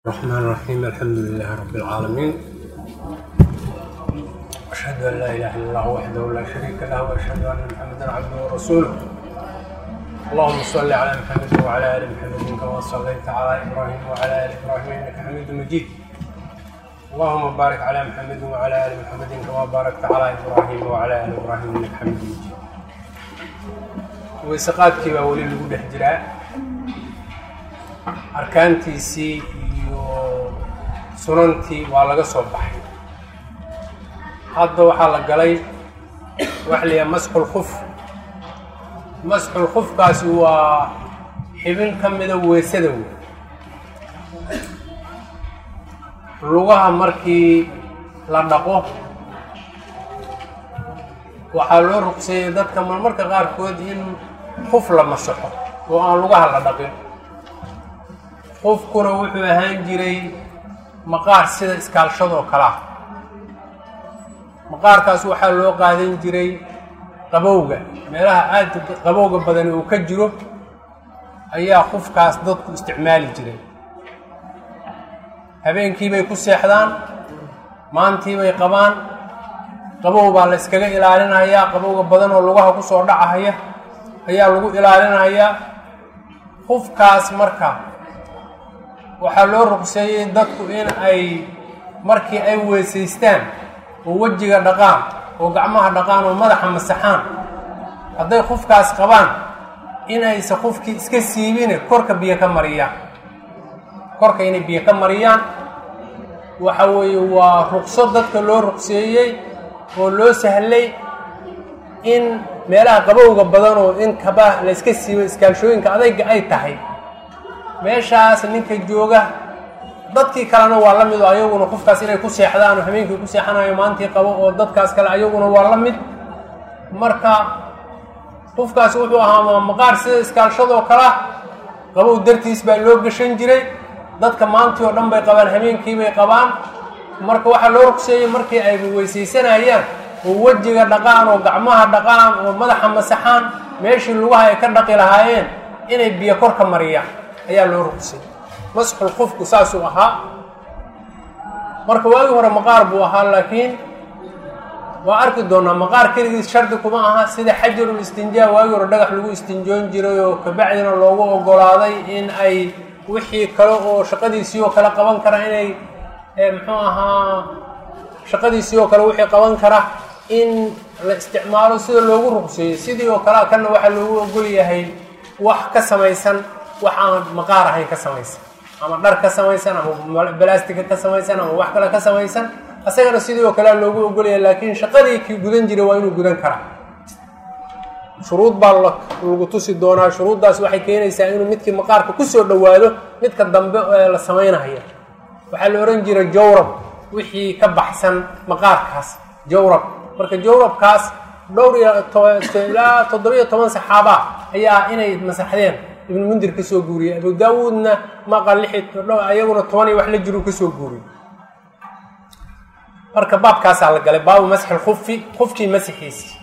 الرحمن الرحيم الحمد لله رب العالمين أشهد أن لا إله إلا الله وحده لا شريك له وأشهد أن محمدا عبده ورسوله اللهم صل على محمد وعلى آل محمد كما صليت على إبراهيم وعلى آل إبراهيم إنك حميد مجيد اللهم بارك على محمد وعلى آل محمد كما باركت على إبراهيم وعلى آل إبراهيم إنك حميد مجيد weyseqaadkii baa weli lagu dhex jiraa arkaantiisii iyo sunantii waa laga soo baxay hadda waxaa la galay waxa la yaha masxul kuf masxul kufkaasi waa xibin ka mida weysada wey lugaha markii la dhaqo waxaa loo ruqseeyey dadka marmarka qaarkood in kuf la masaxo oo aan lugaha la dhaqin qofkuna wuxuu ahaan jiray maqaar sida iskaalshadoo kale ah maqaarkaas waxaa loo qaadan jiray qabowga meelaha aada qabowga badani uu ka jiro ayaa qufkaas dadku isticmaali jiray habeenkiibay ku seexdaan maantiibay qabaan qabow baa la iskaga ilaalinayaa qabowga badan oo lugaha kusoo dhacahaya ayaa lagu ilaalinayaa qufkaas marka waxaa loo ruqseeyey dadku in ay markii ay weysaystaan oo wejiga dhaqaan oo gacmaha dhaqaan oo madaxa masaxaan hadday qufkaas qabaan in aysa qufkii iska siibine korka biyo ka mariyaan korka inay biyo ka mariyaan waxa weeye waa ruqso dadka loo ruqseeyey oo loo sahlay in meelaha qabowga badan oo in kaba la iska siibo iskaalshooyinka adayga ay tahay meeshaas ninka jooga dadkii kalena waa la mid oo ayaguna qofkaas inay ku seexdaan oo habeenkii ku seexanayo maantii qabo oo dadkaas kale ayaguna waa la mid marka qofkaas wuxuu ahaa maqaar sida iskaalshadoo kale ah qabow dartiis baa loo gashan jiray dadka maantii oo dhan bay qabaan habeenkiibay qabaan marka waxaa loo rugseeyey markii ay weysaysanayaan oo wejiga dhaqaan oo gacmaha dhaqaan oo madaxa masaxaan meeshii lugaha ay ka dhaqi lahaayeen inay biyo kor ka mariyaan ayaa loo rugsay masxul qofku saasuu ahaa marka waagii hore maqaar buu ahaa laakiin waa arki doonaa maqaar keligiis shardi kuma aha sida xajarul istinjaa waagii hore dhagax lagu istinjoon jiray oo kabacdina loogu ogolaaday in ay wixii kale oo shaqadiisii oo kale qaban kara inay muxuu ahaa shaqadiisii oo kale wixii qaban kara in la isticmaalo sida loogu ruqseeyo sidii oo kale kanna waxaa loogu ogol yahay wax ka samaysan wax aan maqaar ahayn ka samaysan ama dhar ka samaysan ama balastika ka samaysan ama wax kale ka samaysan asagana sidii oo kalea loogu ogolaya laakiin shaqadii kii gudan jiray waa inuu gudan karaa shuruud baa lagu tusi doonaa shuruuddaas waxay keenaysaa inuu midkii maqaarka kusoo dhowaado midka dambe ee la samaynaya waxaa la ohan jiray jawrab wixii ka baxsan maqaarkaas jawrab marka jawrabkaas dhowr iyo ilaa toddobiyo toban saxaaba ayaa inay masaxdeen ibnu mundir ka soo guuriyey abu daawuudna maqa lixi ayaguna toban iyo wax la jiru ka soo guuriyey marka baabkaasaa la galay baabu masxi lkufi kufkii masixiisi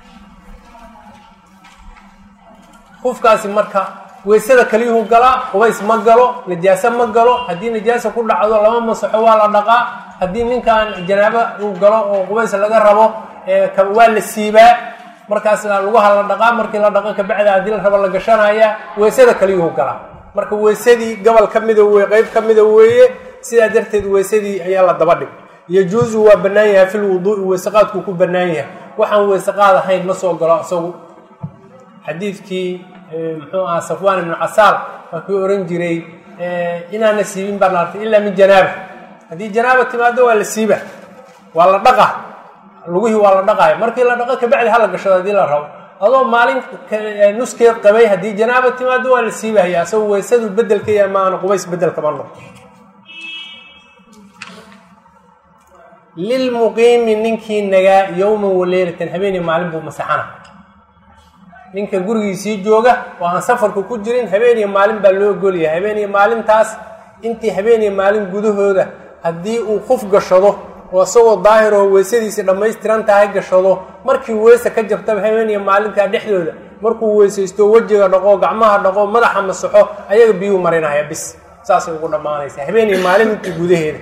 kufkaasi marka weysada kaliyuhu galaa qubays ma galo najaaso ma galo haddii najaasa ku dhacdo lama masaxo waa la dhaqaa haddii ninkan janaabo uu galo oo qubays laga rabo waa la siibaa markaas lugaha la dhaqaa markii la dhaqo kabacda haddii la rabo la gashanaya weysada kaliyuhu galaa marka weysadii gobol ka mida weye qeyb ka mida weeye sidaa darteed weysadii ayaa la daba dhig yajuusu waa bannaan yahay fil wuduui weyseqaadkuu ku bannaan yahay waxaan weyseqaad ahayn ma soo galo isagu xadiidkii muxuu ahaa safwaan ibnu casaal waa kii ohan jiray inaana siibin baan artay ilaa min janaaba haddii janaaba timaado waa la siiba waa la dhaqa lugihii waa la dhaqaaya markii la dhaqo kabacdi hala gashado haddii la rabo adoo maalin nuskeed qabay haddii janaaba timaado waa la siibahaya asagoo weysadu bedelkaya maana qubays bedelkama noqo lilmuqiimi ninkii nagaa yowman waleylatan habeeniy maalin buu masaxana ninka gurigiisii jooga oo aan safarka ku jirin habeeniyo maalin baa loo ogolyahay habeeniyo maalintaas intii habeeniyo maalin gudahooda haddii uu quf gashado oo isagoo daahir oo weysadiisii dhammaystiran tahay gashado markii weyse ka jabtaba habeeniyo maalintaa dhexdooda markuu weysaysto wejiga dhaqo gacmaha dhaqo madaxa masaxo ayaga biyuu marinaya bis saasay ugu dhammaanaysaa habeen iyo maalintii gudaheeda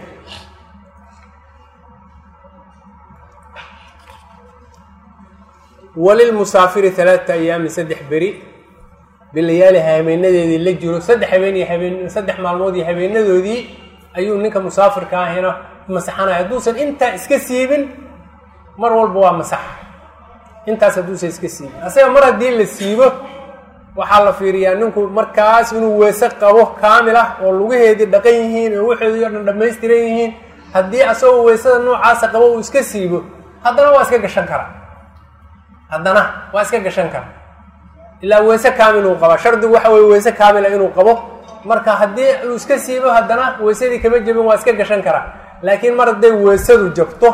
walilmusaafiri talaata ayaamin saddex beri bilayaaliha habeenadeedii la jiro saddex habeen iyo habeen saddex maalmood iyo habeenadoodii ayuu ninka musaafirka ahina masaxanaya hadduusan intaa iska siibin mar walba waa masaxa intaas hadduusan iska siibin asaga mar haddii la siibo waxaa la fiiriyaa ninku markaas inuu weese qabo kaamil ah oo lugaheedii dhaqan yihiin oo waxoodii o dhan dhammaystiran yihiin haddii asagoo weysada noocaasa qabo uu iska siibo haddana waa iska gashan karaa haddana waa iska gashan karaa ilaa weese kaamil uu qabaa shardigu waxa weye weese kaamila inuu qabo marka haddii uu iska siibo haddana weysadii kama jebin waa iska gashan karaa laakiin mar hadday weysadu jabto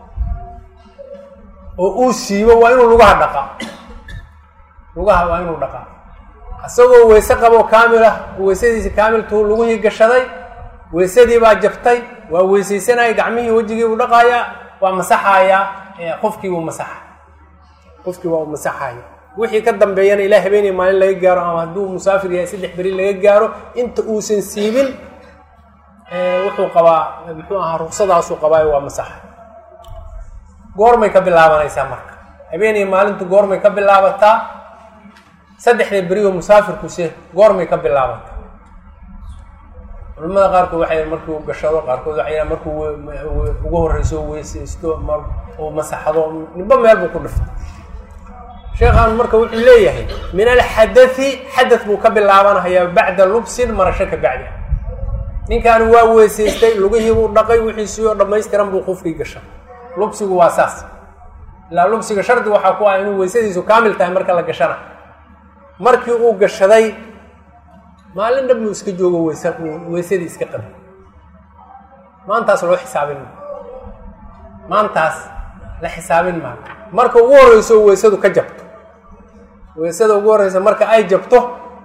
oo uu siibo waa inuu lugaha dhaqaa lugaha waa inuu dhaqaa isagoo weyse qabo kaamil ah weysadiisi kaamiltuu lugihii gashaday weysadii baa jabtay waa weysaysanaya gacmihii wejigii buu dhaqayaa waa masaxayaa qofkii buu masaxa qofkii waa u masaxaya wixii ka dambeeyana ilaa habeenay maalin laga gaaro ama hadduu musaafir yahay saddex beri laga gaaro inta uusan siibin wuxuu qabaa muxuu ahaa ruksadaasuu qabaayo waa masaxa goormay ka bilaabanaysaa marka habeenay maalintu goormay ka bilaabataa saddexda berioo musaafirkuse goormay ka bilaabataa culamada qaarkood waxay markuu gashado qaarkood waxay markuu ugu horreyso weysaysto uu masaxdo ninba meel buu ku dhiftay sheekhaan marka wuxuu leeyahay min alxadai xadad buu ka bilaabanayaa bacda lubsin marasho ka bacdi ninkaani waa weysaystay lugihii buu dhaqay wixiisii oo dhammaystiran buu qufkii gashay lubsigu waa saas ilaa lubsiga shardi waxaa ku ah inuu weysadiisu kaamil tahay marka la gashana markii uu gashaday maalin dhan buu iska joogo weyse weysadii iska qabi maantaas loo xisaabin maayo maantaas la xisaabin maayo marka ugu horreyso weysadu ka jabto weysada ugu horreysa marka ay jabto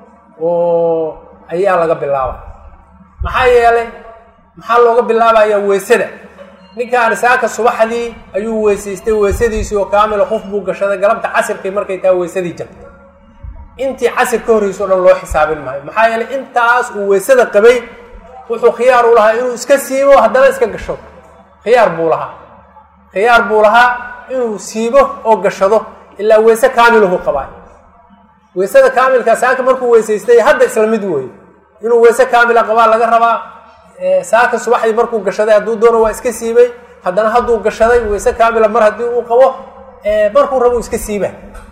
oo ayaa laga bilaaba maxaa yeelay maxaa looga bilaabayaa weysada ninkaan saaka subaxdii ayuu weysaystay weysadiisii oo kaamila qof buu gashaday galabta casirkii markay tahay weysadii jabtay intii casir ka horreyso o dhan loo xisaabin maayo maxaa yeelay intaas uu weysada qabay wuxuu khiyaar u lahaa inuu iska siibo haddana iska gasho khiyaar buu lahaa khiyaar buu lahaa inuu siibo oo gashado ilaa weyse kaamilahu qabaa weysada kaamilka saaka markuu weysaystay hadda isla mid weeye inuu weyse kaamila qabaa laga rabaa saaka subaxdii markuu gashaday hadduu doono waa iska siibay haddana hadduu gashaday weyse kaamila mar haddii uu qabo markuu rabo iska siiba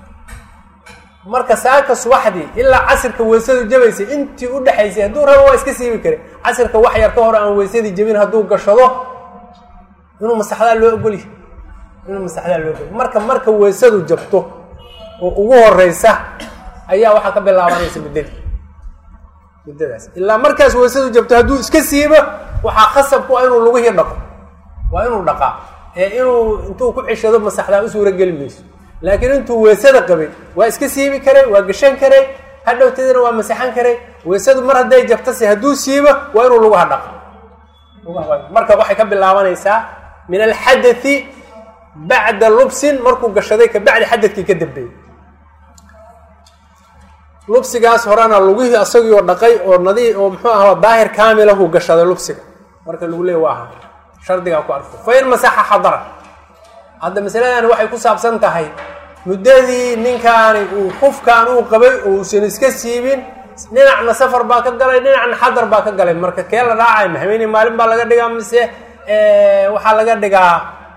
marka saaka subaxdii ilaa casirka weysadu jabaysay intii u dhexaysay hadduu rabo waa iska siibi kara casirka wax yar ka hor aan weysadii jabin hadduu gashado inuu masaxdaa loo ogolya inuu masaxdaa loo ogolya marka marka weysadu jabto oo ugu horeysa ayaa waxaa ka bilaabanaysa muddadii muddadaas ilaa markaas weysadu jabto hadduu iska siibo waxaa khasab ku ah inuu lugihii dhaqo waa inuu dhaqaa ee inuu intuu ku ceshado masaxdaa u suura geli mayso laakiin intuu weysada qabay waa iska siibi karay waa gashan karay hadhowtadina waa masaxan karay weysadu mar hadday jabtase hadduu siibo waa inuu lugaha dhaqo marka waxay ka bilaabanaysaa min alxadai bacda lubsin markuu gashaday ka bacdi xadadkii ka dambeeyey lubsigaas horena lugihii asagii oo dhaqay oo nadi oo muxuu ahaa daahir kaamilahu gashaday lubsiga marka lagu leey waa aha shardigaa ku arko fa in masaxa xadara hadda masaladani waxay ku saabsan tahay muddadii ninkaani uu qufkaan uu qabay oo uusan iska siibin dhinacna safar baa ka galay dhinacna xadar baa ka galay marka kee la raacay ma habeenii maalin baa laga dhigaa mise waxaa laga dhigaa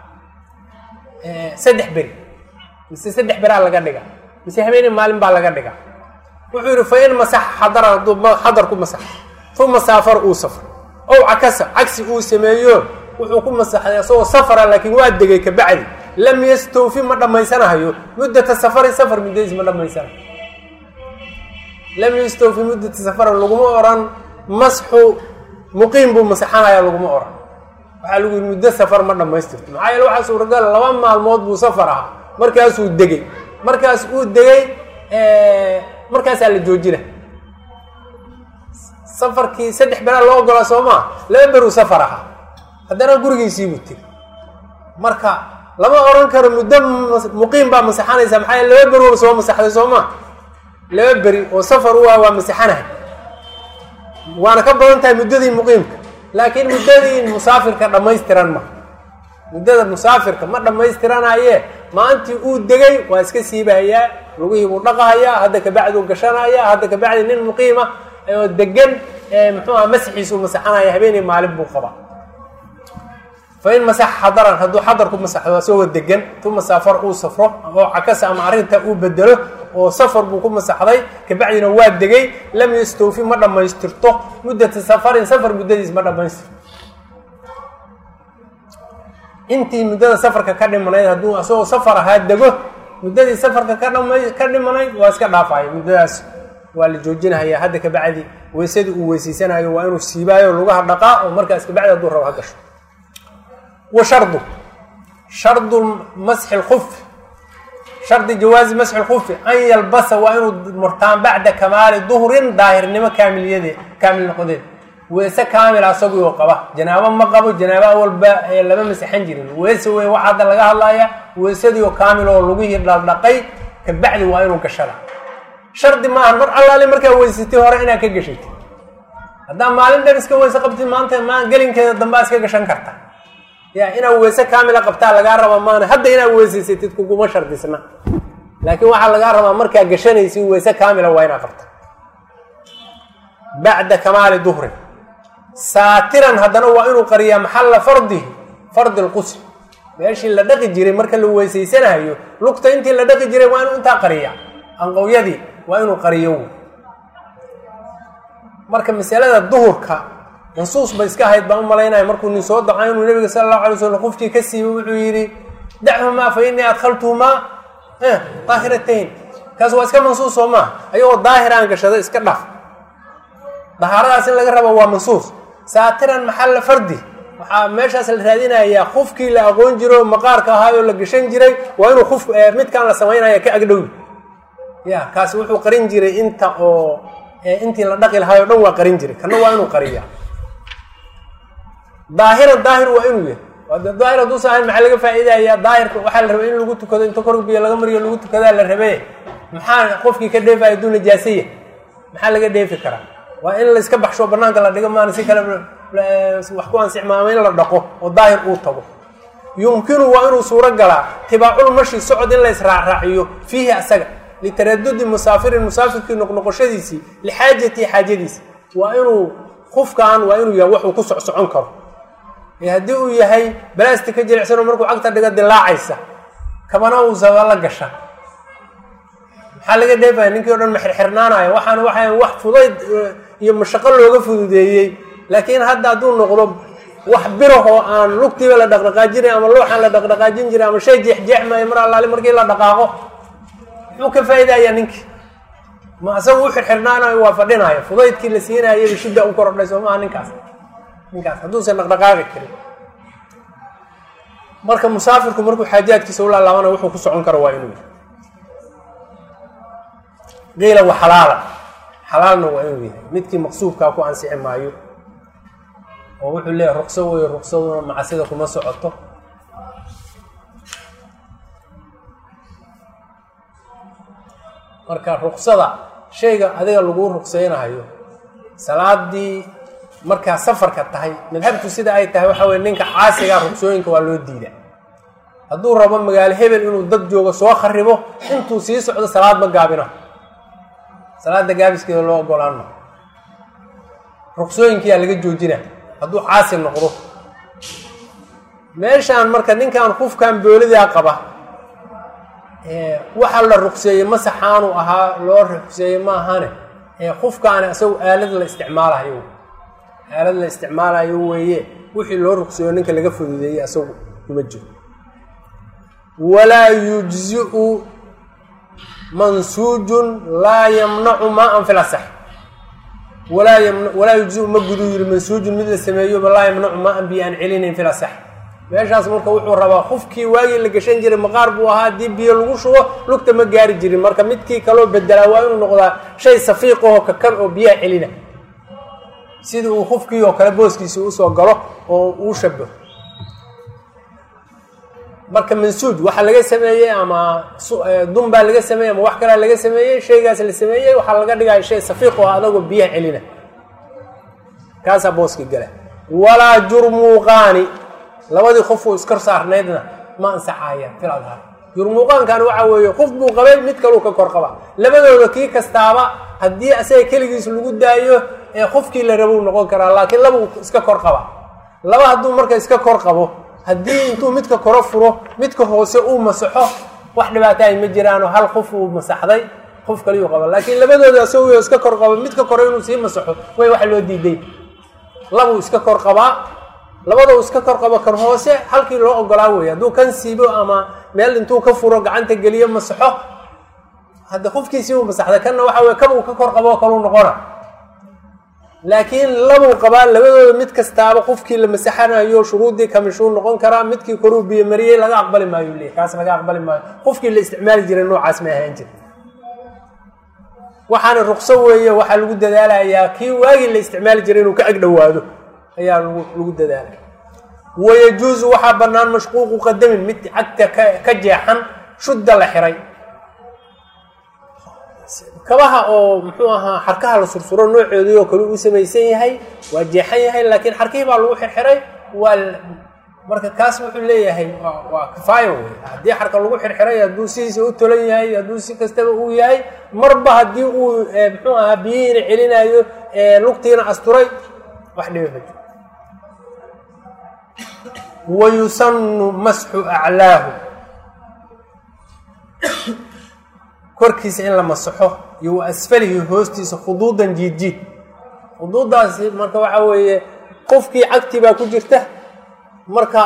saddex beri mise saddex beraa laga dhigaa mise habeenii maalin baa laga dhigaa wuxuu yidhi fa in masaxa xadara hadduu xadar ku masaxa uma saafar uu safro ow cakasa cagsi uu sameeyo wuxuu ku masaxday asagoo safara laakiin waa degay ka bacdi lam yastawfi ma dhammaysanahayo muddata safari safar muddadiis ma dhammaysanayo lam yastawfi muddata safarin laguma oran masxu muqiim buu masaxanaya laguma oran waxaa lagu yidhi muddo safar ma dhammaystirto maxaa yeele waxaa suuragal laba maalmood buu safar ahaa markaasuu degay markaas uu degay markaasaa la joojina safarkii saddex beraa loo ogolaa soo maa laba beruu safar ahaa haddana gurigiisiibuu tegay marka lama oran karo muddo muqiim baa masaxanaysa maxaa yeele laba beri waba soo masaxday soo maa laba beri oo safar u ah waa masaxanahay waana ka badan tahay muddadii muqiimka laakiin muddadii musaafirka dhammaystiran ma muddada musaafirka ma dhammaystiranaye maalintii uu degay waa iska siibahayaa lugihii buu dhaqahayaa hadda kabacduu gashanaya hadda kabacdi nin muqiima oo degan muxuu aha masxiisu masaxanaya habeenii maalin buu qabaa fa in masaxa xadaran hadduu xadar ku masaxdo isagoo degan tuma safar uu safro oo cakasa ama arrinta uu bedelo oo safar buu ku masaxday kabacdina waa degay lam yastawfi ma dhammaystirto muddata safarin safar muddadiis ma dhammaystirto intii muddada safarka ka dhimanayd hadduu isagoo safar ahaa dego muddadii safarka ka dhama ka dhimanayd waa iska dhaafaya muddadaas waa la joojinahaya hadda kabacdi weysadii uu weysaysanaayo waa inuu siibaayo lugaha dhaqaa oo markaas kabacdi hadduu rabo ha gasho wa shardu shardu masxi lkufi shardi jawaazi masxi lkufi an yalbasa waa inuu murtaan bacda kamaali duhrin daahirnimo kaamiliyade kaamil noqodeed weese kaamil asagoo qaba janaabo ma qabo janaabo awalba lama masaxan jirin weese wey waxa hadda laga hadlaya weesadii oo kaamil oo lugihii dhaldhaqay kabacdi waa inuu gashada shardi maaha mar allaale markaa weysatay hore inaad ka gashatid haddaa maalin dhan iska weyse qabtid maanta ma gelinkeeda dambaa iska gashan karta ya inaad weyse kaamila qabtaa lagaa rabaa maana hadda inaad weysaysatid kuguma shardisna laakiin waxaa lagaa rabaa markaa gashanaysid weyse kaamila waa inaad qabta bacda kamaali duhrin saatiran haddana waa inuu qariyaa maxalla fardihi fardi lqusl meeshii la dhaqi jiray marka la weysaysanayo lugta intii la dhaqi jiray waa inuu intaa qariyaa anqowyadii waa inuu qariyo marka masalada duhurka mansuus bay iska ahayd baan u malaynaya markuu nin soo daco inuu nabiga sala allahu alay slam qofkii ka siibay wuxuu yidhi dachumaa fa innii adkhaltuhumaa daahiratayn kaas waa iska mansuus soo maaha ayagoo daahiraan gashada iska dhaf dahaaradaas in laga rabo waa mansuus saatiran maxalla fardi waxaa meeshaas la raadinayaa qufkii la aqoon jiro maqaarka ahaayoo la gashan jiray waa inuu uf midkaan la samaynaya ka agdhowi ya kaasi wuxuu qarin jiray inta oo intii la dhaqi lahaay o dhan waa qarin jiray kana waa inuu qariya daahiran daahir waa inuu yahay daahir hadduusa ahayn maxaa laga faa'iidaya daahirka waxaa la rabay in lagu tukado inta kor biyo laga mariyo lagu tukadaa la rabe maxaa qofkii ka dheefaya hadduu najaasaya maxaa laga dheefi karaa waa in layska baxsho banaanka la dhigo maana si kale wax ku ansixmaama in la dhaqo oo daahir uu tago yumkinu waa inuu suuro galaa tibaaculmashi socod in la israacraaciyo fiihi asaga litaradudi musaafirin musaafirkii noqnoqoshadiisii lixaajatii xaajadiisi waa inuu qufkaan waa inuu yahay waxuu ku socsocon karo ee haddii uu yahay balasti ka jilicsanoo markuu cagta dhiga dilaacaysa kabana uusaba la gasha maxaa laga dheefaya ninkii o dhan ma xirxirnaanayo waxaana waxay wax fudayd iyo mashaqo looga fududeeyey laakiin hadda hadduu noqdo wax birahoo aan lugtiiba la dhaqdhaqaajinay ama looxaan la dhaqdhaqaajin jiray ama shay jeexjeexmaayo mar allaali markii la dhaqaaqo muxuu ka faa'idayaa ninkii ma asaga u xirxirnaanayo waa fadhinayo fudaydkii la siinayaba shidda u korodhay soo maaha ninkaas ninkaas hadduusan dhaqdhaqaaqi karin marka musaafirku markuu xaajaadkiisa u laalaabanayo wuxuu ku socon karo waa inuu qiila wa xalaala xalaalna waa inuu yahay midkii maqsuubkaa ku ansixi maayo oo wuxuu leeyahay ruqso weeye ruqsaduna macasida kuma socoto marka ruqsada shayga adiga lagu ruqseynayo salaadii markaa safarka tahay madhabtu sida ay tahay waxa weye ninka caasigaa ruqsooyinka waa loo diida hadduu rabo magaalo hebel inuu dad joogo soo kharibo intuu sii socdo salaad ma gaabina salaada gaabiskeeda loo ogolaan ma ruqsooyinkiyaa laga joojina hadduu caasi noqdo meeshaan marka ninkan kufkan boolidaa qaba waxaa la ruqseeyey masaxaanu ahaa loo ruqseeyey ma ahane kufkaani isagu aalad la isticmaalayo aalad la isticmaalayo weeye wixii loo ruqseeyo ninka laga fududeeyey isagu kuma jiro walaa yujziu mansuujun laa yamnacu maa-an fil asax walaa yam walaa yujziu ma gudu yiri mansuujun mid la sameeyoba laa yamnacu maa-an biyo aan celinayn fil asax meeshaas marka wuxuu rabaa qufkii waagii la gashan jiray maqaar buu ahaa haddii biyo lagu shubo lugta ma gaari jirin marka midkii kaloo bedelaa waa inuu noqdaa shay safiiqahoo kakan oo biyaha celina sidii uu qufkii oo kale booskiisi usoo galo oo uu shabaho marka mansuuj waxaa laga sameeyey ama dun baa laga sameeyey ama wax kalaa laga sameeyey shaygaas la sameeyey waxaa laga dhigaya shay safiiq oo adagoo biyaha celina kaasaa booska gela walaa jurmuuqaani labadii qofuu iskor saarnaydna ma ansaxaya fil adhaar jurmuuqaankani waxa weeye qof buu qabay mid kaluu ka kor qaba labadooda kii kastaaba haddii asaga keligiis lagu daayo ee qofkii la rabou noqon karaa laakiin labuu iska kor qaba laba hadduu marka iska kor qabo haddii intuu midka koro furo midka hoose uu masaxo wax dhibaataay ma jiraanoo hal qof uu masaxday qof kaliyuu qaba laakiin labadooda asagoo iska kor qabo midka kore inuu sii masaxo way wax loo diiday labuu iska kor qabaa labadau iska kor qabo kan hoose halkii loo ogolaa wey hadduu kan siibo ama meel intuu ka furo gacanta geliyo masaxo hadda qofkiisii uu masaxday kanna waxa weye kabuu ka kor qabo kaluu noqona laakiin labuu qabaa labadooda mid kastaaba qofkii la masaxanayo shuruuddii kamishuu noqon karaa midkii koruu biyo mariyey laga aqbali maayo leey kaas laga aqbali maayo qofkii la isticmaali jiray noocaas ma ahaan jira waxaana ruqso weeye waxaa lagu dadaalayaa kii waagii la isticmaali jiray inuu ka ag dhowaado ayaa lagu lagu dadaalaya wayajuusu waxaa bannaan mashquuqu qadamin mid cagta ka ka jeexan shudda la xiray kabaha oo muxuu ahaa xarkaha la sursuro noocoodii oo kale uu samaysan yahay waa jeexan yahay laakiin xarkihii baa lagu xirxiray waa marka kaas wuxuu leeyahay waa waa kifaayo wey haddii xarka lagu xirxiray hadduu sidiisa u tolan yahay hadduu si kastaba uu yahay marba haddii uu muxuu ahaa biyihiina celinayo lugtiina asturay wax dhiba ma jiro wayusanu masxu aclaahu korkiisa in la masaxo iyo wa asfalihi hoostiisa khuduudan jiidjiid khuduuddaasi marka waxa weeye qofkii cagtii baa ku jirta marka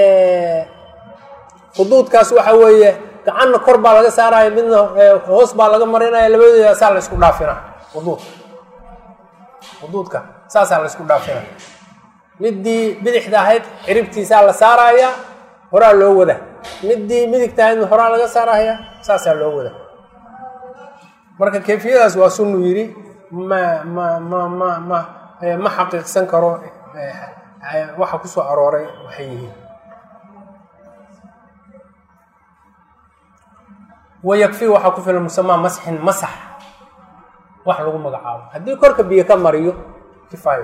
khuduudkaas waxa weeye gacanna kor baa laga saaraya midna hoos baa laga marinaya labadooda saa la isku dhaafina khuduud khuduudka saasaa la isku dhaafina midii bidixda ahayd ciribtiisaa la saaraya horaa loo wada midii midigta ahayd horaa laga saaraya saasaa loo wada marka kayfiyadaas waa sunu yidhi ma ma ma ma ma ma xaqiiqsan karo waxa kusoo arooray waxay yihiin wayakfi waxaa ku filan musamaa masxin masax wax lagu magacaabo haddii korka biyo ka mariyo kifaayo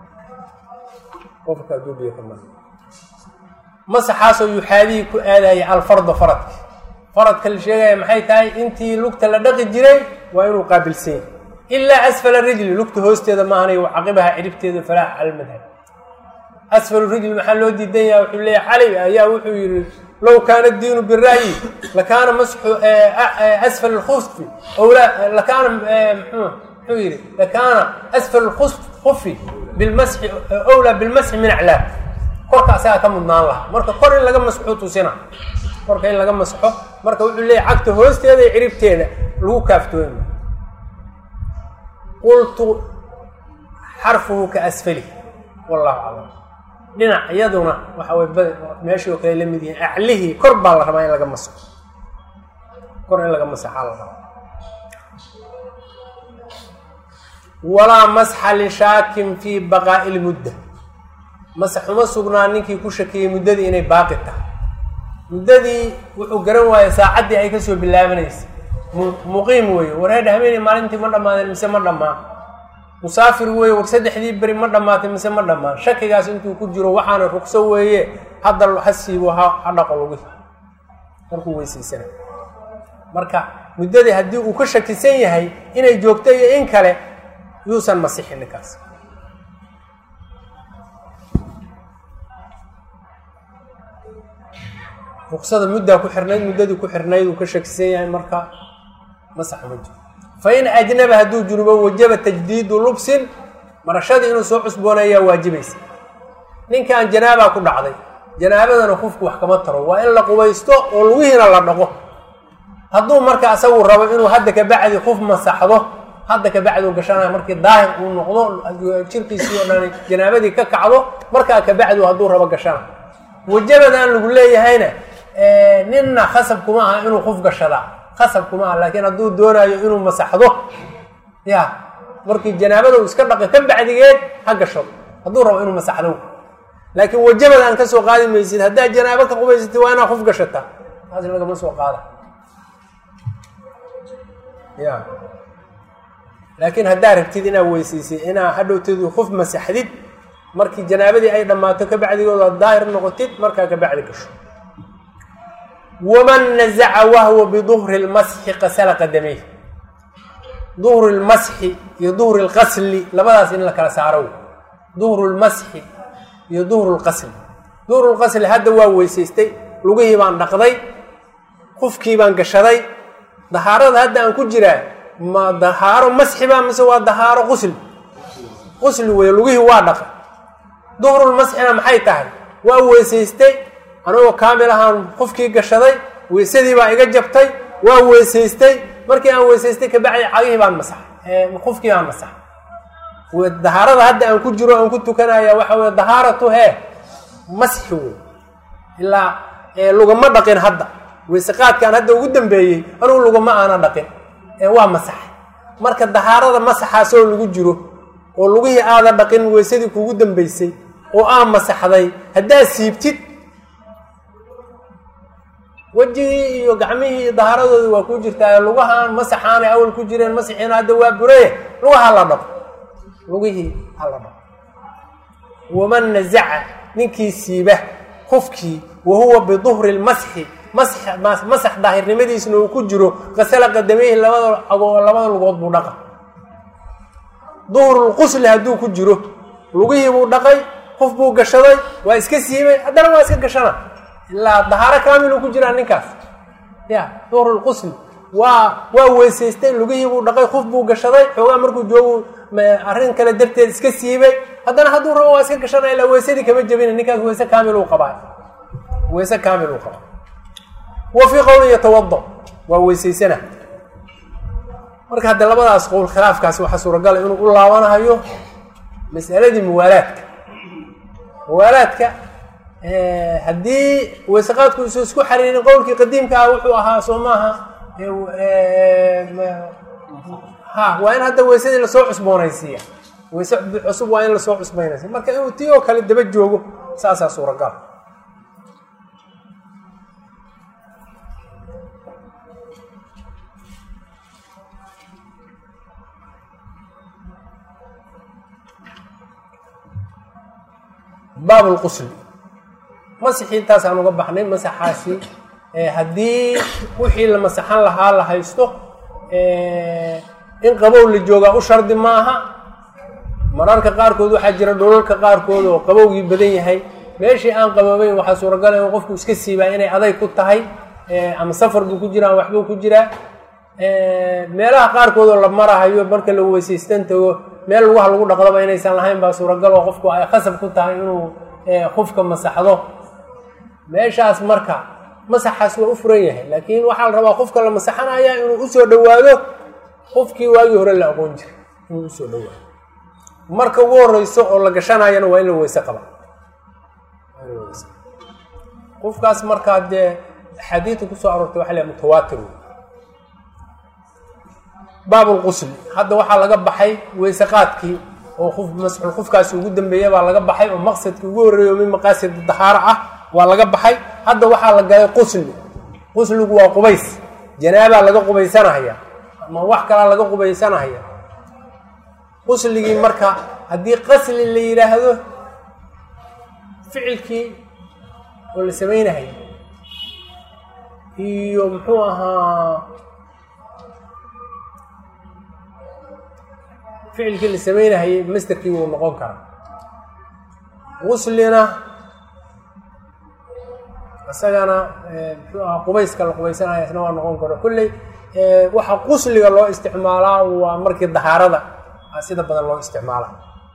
qofka hadduu biyo ka mariyo masaxaasoo yuxaadihii ku aadaya alfarda faradka faradka la sheegaya maxay tahay intii lugta la dhaqi jiray waa inuu qaabilsan yahy ilaa asfala rijli lugta hoosteeda maahanay caqibaha ciribteeda falaax cala madhab asfal rijli maxaa loo diidan yaha wuxuu leeyahy cali ayaa wuxuu yihi low kaana diinu bira'yi lakaana masxu asfal lkhusfi owla lakaana muxuu yihi lakaana asfal lkhufi bilmasxi owlaa bilmasxi min aclaa korka asagaa ka mudnaan lahaa marka kor in laga masxo tusina korka in laga masxo marka wuxuu leeyahy cagta hoosteeda iyo ciribteeda lagu kaaftoomi qultu xarfuhu ka asfali wallahu aclam dhinac iyaduna waxa way meeshii oo kale la mid yihiin aclihii kor baa la rabaa in laga masxo kor in laga masaxaa la rabaa walaa masxa lishaakin fii baqaa'i lmudda masax uma sugnaa ninkii ku shakiyey muddadii inay baaqi tahay muddadii wuxuu garan waayey saacaddii ay kasoo bilaabanaysa muqiim weeye wareedha habeenay maalintii ma dhammaadeen mise ma dhammaan musaafir weeye war saddexdii beri ma dhammaatay mise ma dhammaan shakigaas intuu ku jiro waxaana rugso weeye hadda ha siibo ha ha dhaqo lugi markuu weysaysana marka muddadii haddii uu ka shakisan yahay inay joogto iyo in kale yuusan masixin ninkaas ruqsada muddaa ku xirnayd muddadii ku xirnayd uu ka shakisan yahay marka masax ma jiro fain ajnaba hadduu junubo wajaba tajdiidu lubsin marashadii inuu soo cusboonayaa waajibaysa ninkan janaabaa ku dhacday janaabadana qofku wax kama taro waa in la qubaysto oo lugihiina la dhaqo hadduu marka asagu rabo inuu hadda kabacdi qof masaxdo hadda kabacdi u gashanaya markii daahir uu noqdo jirkiisii oo dhan janaabadii ka kacdo markaa kabacdi hadduu rabo gashana wajabadan lagu leeyahayna ninna khasab kuma aha inuu qof gashadaa khasab kuma aha laakiin hadduu doonaayo inuu masaxdo ya markii janaabada uu iska dhaqay ka bacdigeed ha gasho hadduu rabo inuu masaxdo laakiin wajabadaan ka soo qaadi maysid haddaad janaabo ka qubaysatid waa inaad qof gashataa taas lagama soo qaada ya laakiin haddaa rabtid inaad weysaysay inaa hadhowteedu qof masaxdid markii janaabadii ay dhammaato ka bacdigooda daahir noqotid markaa ka bacdi gasho waman nazaca wahwa biduhri lmasxi qasala qadamey duhri lmasxi iyo duhri lqasli labadaas in la kala saaro duhru lmasxi iyo duhru lqasli duhru lqasli hadda waa weysaystay lugihii baan dhaqday qufkii baan gashaday dahaarada hadda aan ku jiraa ma dahaaro masxi baa mise waa dahaaro qusli qusli wey lugihii waa dhaqay duhrulmasxina maxay tahay waa weysaystay anigoo kaamil ahaan qofkii gashaday weysadii baa iga jabtay waa weysaystay markii aan weysaystay kabacdi cagihii baan masaxay qofkii baan masaxay dahaarada hadda aan ku jiro aan ku tukanaya waxa weye dahaaratu hee masxi wey ilaa lugama dhaqin hadda weyseqaadkaan hadda ugu dambeeyey anugu lugama aana dhaqin waa masaxay marka dahaarada masaxaasoo lagu jiro oo lugihii aada dhaqin weysadii kugu dambeysay oo aa masaxday haddaad siibtid wejigii iyo gacmihii iyo dahaaradoodii waa ku jirtaa lugahaan masaxaanay awal ku jireen masaxiina hadda waa buraye lugaha la dhaqo lugihii hala dhaqo waman nazaca ninkii siiba qofkii wa huwa biduhri lmasxi masax daahirnimadiisna uu ku jiro qasala qadameyhi labada labada lugood buu dhaqa duhrulqusli hadduu ku jiro lugihii buu dhaqay qof buu gashaday waa iska siibay haddana waa iska gashana ilaa dahaaro kaamiluu ku jiraa ninkaas ya duhrulqusli waa waa weysaystay lugihii buu dhaqay qof buu gashaday xoogaa markuu joogu arrin kale darteed iska siibay haddana hadduu rabo waa iska gashanaya ilaa weysadii kama jebina ninkaas weyse kaamil uu qabaa weyse kaamil uu qabaa wa fii qowlin yatawado waa weysaysana marka hadde labadaas qowl khilaafkaasi waxaa suuragala inuu u laabanahayo mas'aladii muwaalaadka muwaalaadka haddii weyseqaadku isu isku xariirin qowlkii qadiimka ah wuxuu ahaa soo maaha ha waa in hadda weysadii lasoo cusboonaysiiya weyse cusub waa in lasoo cusboonaysiya marka inuu tii oo kale daba joogo saasaa suuragal baab lqusli masixii intaasaan uga baxnay masaxaasi haddii wixii la masaxan lahaa la haysto in qabow la joogaa u shardi maaha mararka qaarkood waxaa jira dholalka qaarkood oo qabowgii badan yahay meeshii aan qaboobeyn waxaa suuragala in qofku iska siibaa inay aday ku tahay ama safar buu ku jiraa waxbuu ku jiraa meelaha qaarkood oo la marahayo marka la weysaystan tago meel lugaha lagu dhaqdaba inaysan lahayn baa suuragal oo qofku ay khasab ku tahay inuu qofka masaxdo meeshaas marka masaxaas waa u furan yahay laakiin waxaa la rabaa qofka la masaxanaya inuu usoo dhowaado qofkii waagii hore la aqoon jiray inuu usoo dhowaado marka ugu horeyso oo la gashanayana waa in la weyse qaba qofkaas markaa dee axaadiidta kusoo aroortay waxa la mutawaatir baab lqusli hadda waxaa laga baxay weyse qaadkii oo qof masxul qofkaasi ugu dambeeya baa laga baxay oo maqsadkii ugu horreeyo min maqaasid dahaaro ah waa laga baxay hadda waxaa la galay qusli qusligu waa qubays janaabaa laga qubaysanahaya ama wax kalaa laga qubaysanahaya qusligii marka haddii qasli la yidhaahdo ficilkii oo la sameynahaya iyo muxuu ahaa ficilkii la sameynahayay masterkii wuu noqon karaa guslina isagana muxuu ahaa qubayska la qubaysanaya isna waa noqon karo kulley waxa qusliga loo isticmaalaa waa markii dahaarada sida badan loo isticmaala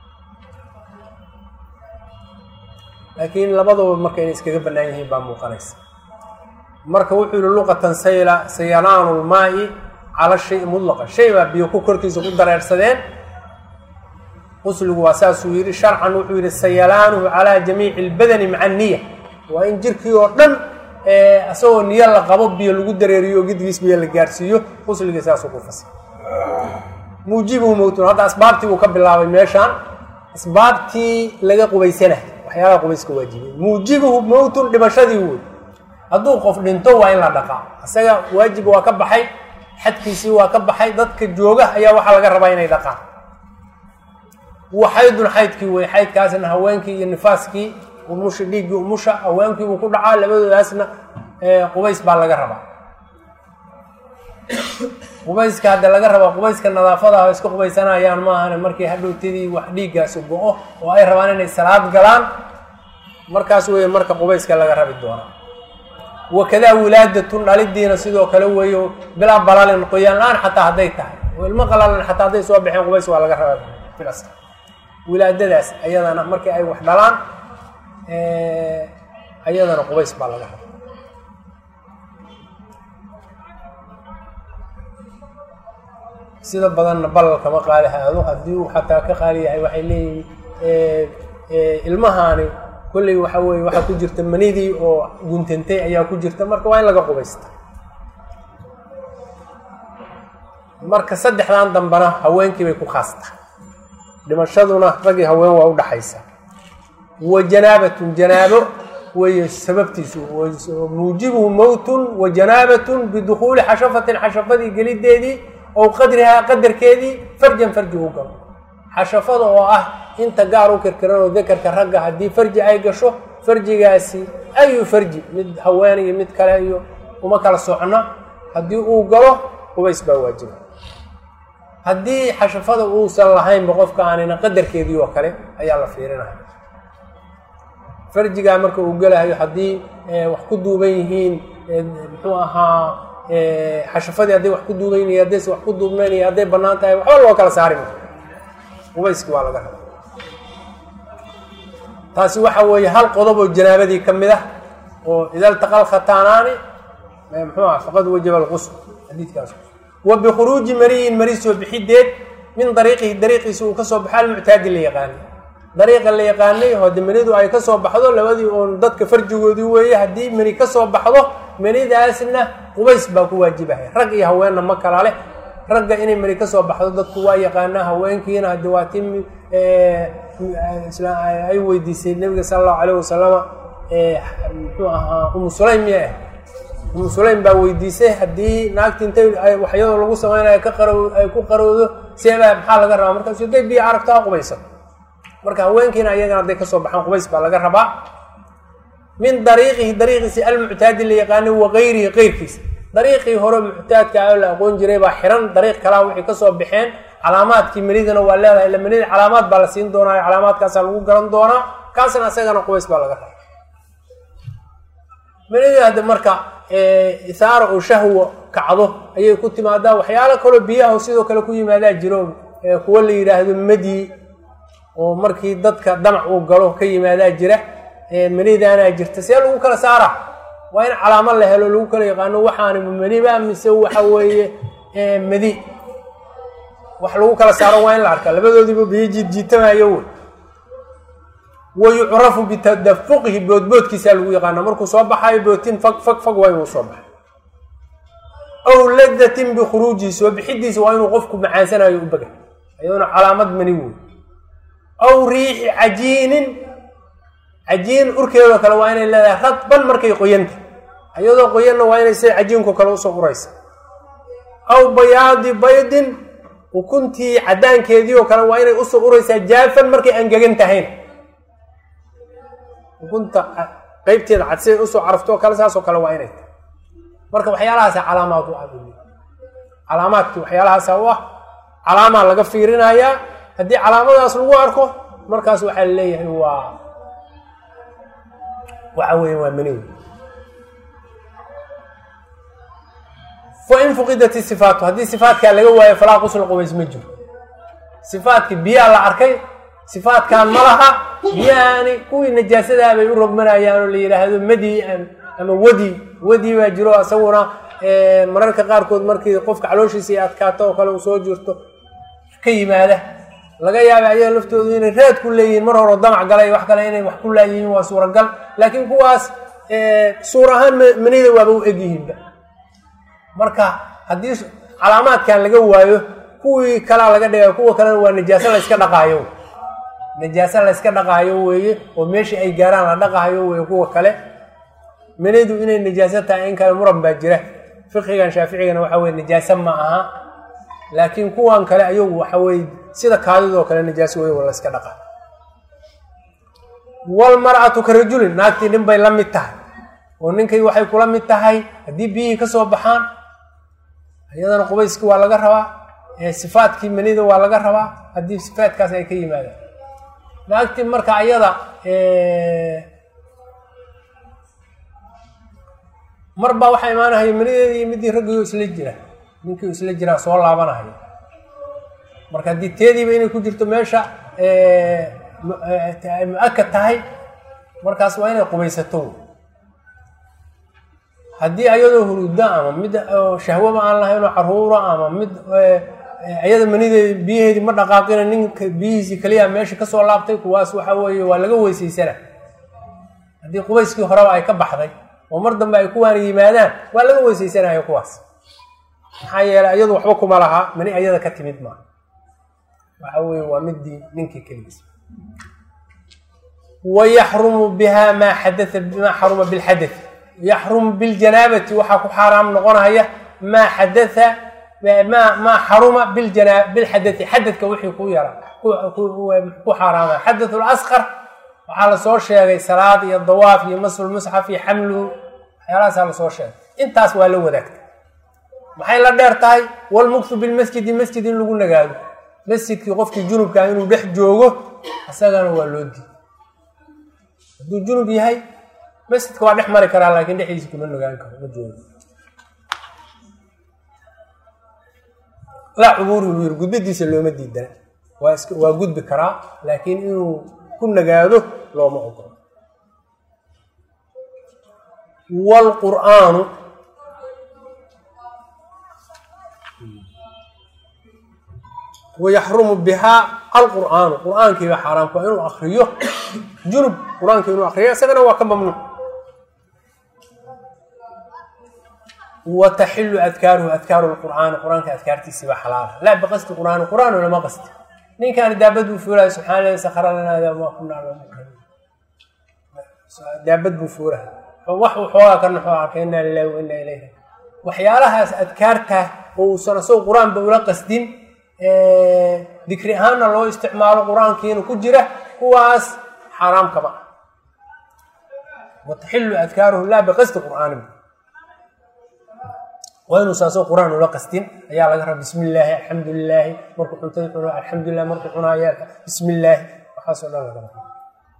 laakiin labaduba marka inay iskaga bannaan yihiin baa muuqanaysa marka wuxuu yihi luqatan sayla sayalaanu lmaai cala shay mudlaqa shay baa biyo ku korkiisa ku dareersadeen qusligu waa saasuu yidhi sharcan wuxuu yihi sayalaanuhu calaa jamiici lbadani maca niya waa in jirkii oo dhan isagoo niyo la qabo biyo lagu dareeriyo oo gidgiis biyo la gaarsiiyo qusligii saasuu ku fasay muujibuhu mowtun hadda asbaabtii uu ka bilaabay meeshaan asbaabtii laga qubaysanahay waxyaalaha qubayska waajibay muujibuhu mowtun dhimashadii wey hadduu qof dhinto waa in la dhaqaa isaga waajib waa ka baxay xadkiisii waa ka baxay dadka jooga ayaa waxaa laga rabaa inay dhaqaan wa xaydun xaydkii wey xaydkaasna haweenkii iyo nifaaskii umusha dhiiggii umusha haweenkii uu ku dhacaa labadoodaasna qubays baa laga rabaa qubayska hadda laga rabaa qubayska nadaafadaha iska qubaysanayaan maahane markii hadhowtadii wax dhiiggaasi go-o oo ay rabaan inay salaad galaan markaas weeye marka qubayska laga rabi doonaa wakadaa wilaadatun dhalidiina sidoo kale weeyo bilaa balalin qoyaan la-aan xataa hadday tahay oo ilmo qalalan xataa hadday soo baxeen qubays waa laga rabaa filas wilaadadaas ayadana markii ay wax dhalaan ayadana qubays baa laga rabaa sida badanna balal kama qaali haado haddii uu xataa ka qaali yahay waxay leeyihin ilmahaani kolley waxa weye waxaa ku jirta manidii oo guntantay ayaa ku jirta marka waa in laga qubaysta marka saddexdan dambena haweenkii bay ku khaasta dhimashaduna ragii haween waa udhaxaysa wa janaabatun janaabo weeye sababtiisu muujibuhu mowtun wa janaabatun bidukhuuli xashafatin xashafadii gelideedii ow qadrihaa qadarkeedii farjan farji u galo xashafada oo ah inta gaar u kirkiran oo dakarka ragga haddii farji ay gasho farjigaasi ayu farji mid haween iyo mid kale iyo uma kala socno haddii uu galo qubays baa waajiba haddii xashafada uusan lahaynba qofka aanina qadarkeedii oo kale ayaa la fiirinaya farjigaa marka uu gelahayo haddii wax ku duuban yihiin muxuu ahaa xashafadii hadday wax ku duuban yihiin haddayse wax ku duubnayn iyo hadday bannaan tahay waxba loo kala saari maayo qubayski waa laga raba taasi waxa weeye hal qodob oo janaabadii ka mid ah oo ida ltaqal khataanaani muxuu ah faqad wajaba alqusl xadiidkaas wa bikhuruuji mariyin mari soo bixideed min dariiqihi dariiqiisa uu kasoo baxo almuctaadi la yaqaanay dariiqa la yaqaanay hode manidu ay kasoo baxdo labadii oon dadka farjigoodii weeye haddii mani kasoo baxdo manidaasna qubays baa ku waajibahay rag iyo haweenna ma kala leh ragga inay mari kasoo baxdo dadku waa yaqaanaa haweenkiina haddi waa ti ay weydiisay nabiga sala allahu alayh wasalama muxuu ahaa umu sulaym miya ah umu sulaym baa weydiisay haddii naagti intay waxyadoo lagu samaynayo ka qaro ay ku qarowdo seebaa maxaa laga rabaa markaas haday biyo aragto ha qubaysan marka haweenkiina ayagana hadday kasoo baxaan qubays baa laga rabaa min dariiqihi dariiqiisi almuctaadi la yaqaanay wa gayrihi qeyrkiisa dariiqii hore muctaadka oo la aqoon jiray baa xiran dariiq kalaa waxay kasoo baxeen calaamaadkii manidana waa leedahay ila manida calaamaad baa la siin doonaa calaamaadkaasaa lagu garan doonaa kaasna isagana qubays baa laga rabaa manida hadda marka isaara oo shahwo kacdo ayay ku timaadaa waxyaalo kaloo biyaha sidoo kale ku yimaadaa jiro kuwo la yidhaahdo madi oo markii dadka damac uu galo ka yimaadaa jira manidaanaa jirta see lagu kala saara waa in calaamo la helo lagu kala yaqaano waxaani maniba mise waxa weeye madi wax lagu kala saaro waa in la arkaa labadoodiiba biyo jiidjiitamayo wey wa yucrafu bitadafuqihi boodboodkiisaa lagu yaqaana markuu soo baxayo bootin fag fag fag waa inuu soo baxay aw ladatin bikhuruujihi soo bixidiisa waa inuu qofku macaansanayo u bagay ayadoona calaamad mani wey aw riixi cajiinin cajiin urkeedoo kale waa inay leedahay radban markay qoyanta iyadoo qoyanna waa inay sida cajiinku kale usoo uraysa aw bayaadi baydin ukuntii caddaankeedii oo kale waa inay usoo uraysaa jaafan markay angegan tahayn ukunta qeybteeda cad siday usoo carafto kale saasoo kale waa inay tahay marka waxyaalahaasa calaamaad u ah calaamaadkii waxyaalahaasa u ah calaamaa laga fiirinayaa haddii calaamadaas lagu arko markaas waxaa laleeyahay waa waxa weya waa mani fain fuqidat isifaatu haddii sifaatkaa laga waayo falaa qusla qubays ma jiro sifaatkii biyaa la arkay sifaatkan ma laha biyahaani kuwii najaasadaa bay u rogmanayaan oo la yidhaahdo madi ama wadi wadi baa jiro isaguna mararka qaarkood markii qofka calooshiisa ay adkaato oo kale uu soo jirto ka yimaada laga yaaba ayaga laftoodu inay raad ku leeyihiin mar horo damac galay wax kale inay wax ku laayihiin waa suuragal laakiin kuwaas suur ahaan manida waaba u egyihiinba marka haddii calaamaadkan laga waayo kuwii kalaa laga dhiga kuwa kalena waa najaaso la yska dhaqaayo najaaso la yska dhaqaayo weeye oo meeshii ay gaaraan la dhaqaayo weeye kuwa kale manidu inay najaaso tahay in kale muran baa jira fiqigan shaaficigana waxa weye najaaso ma aha laakiin kuwan kale ayagu waxa weye sida kaadidoo kale najaaso wey la iska dhaqa walmar'atu ka rajulin naagtii nin bay la mid tahay oo ninkay waxay kula mid tahay haddii biyihii ka soo baxaan iyadana qubayskii waa laga rabaa sifaadkii manida waa laga rabaa haddii sifaadkaas ay ka yimaadaan naagtii marka ayada mar baa waxaa imaanahaya manideeda iyo midii raggiyo isla jira ninkii isla jiraa soo laabanahaya marka haddii teediiba inay ku jirto meesha mu-akad tahay markaas waa inay qubaysato haddii ayadoo huruda ama mid shahwaba aan lahaynoo caruura ama mid ayada manideedi biyaheedii ma dhaqaaqina ninka biyihiisii kaliya meesha kasoo laabtay kuwaas waxa weeye waa laga weysaysana haddii qubayskii horeba ay ka baxday oo mar dambe ay kuwaana yimaadaan waa laga weysaysanaya kuwaas maxaa yeelay iyadu waxba kuma lahaa mani ayada ka timid maaha waxa weye waa midii ninkii keligiis wayaxrumu biha maa xadaa maa xaruma bilxadath yaxrumu biljanaabati waxaa ku xaaraam noqonaya maa xadaa maa maa xaruma biljana bilxadathi xadadka wixii ku yara ku xaaraama xadath lasqar waxaa lasoo sheegay salaad iyo dawaaf iyo maslmusxaf iyo xamluhu waxyaalahaasaa lasoo sheegay intaas waa la wadaagtay maxay la dheer tahay walmuktu bilmasjidi masjid in lagu nagaado masjidkii qofkii junubkaa inuu dhex joogo isagana waa loo diiday hadduu junub yahay masjidka waa dhex mari karaa laakiin dhexdiisa kuma nagaan karo ma joogo laa cubuuri wiir gudbadiisa looma diidana waa iska waa gudbi karaa laakiin inuu ku nagaado looma ogolo wlqur'aanu wayaxrumu bihaa alqur'aanu qur'aankiiba xaaraamku waa inuu akriyo junub qur-aanka inuu akriyo isagana waa ka mamnuuc wa taxilu adkaaruhu adkaaru lqur'aani qur-aanka adkaartiisiiba xalaala laa biqasdi qur'aani qur'aan lama qasti ninkaan daabad buu fuulaya subxana lahi sakra lanaa ma kunaa daabad buu fuulaha wax uu xoogaa ka naxo arkay inaa lilahi wa inaa ilayhi waxyaalahaas adkaarta oo uusan asagoo qur-aanba ula qasdin dikri ahaanna loo isticmaalo qur-aankiina ku jira kuwaas xaaraam kama ah wa taxilu adkaaruhu laa biqasdi qur'aanin waa inuusa asagoo qur-aan ula qasdin ayaa laga raba bismi illaahi alxamdu lilaahi markuu cuntada cuno alxamdulilah markuu cunaayo bismi illaahi waxaasoo dhan laga raba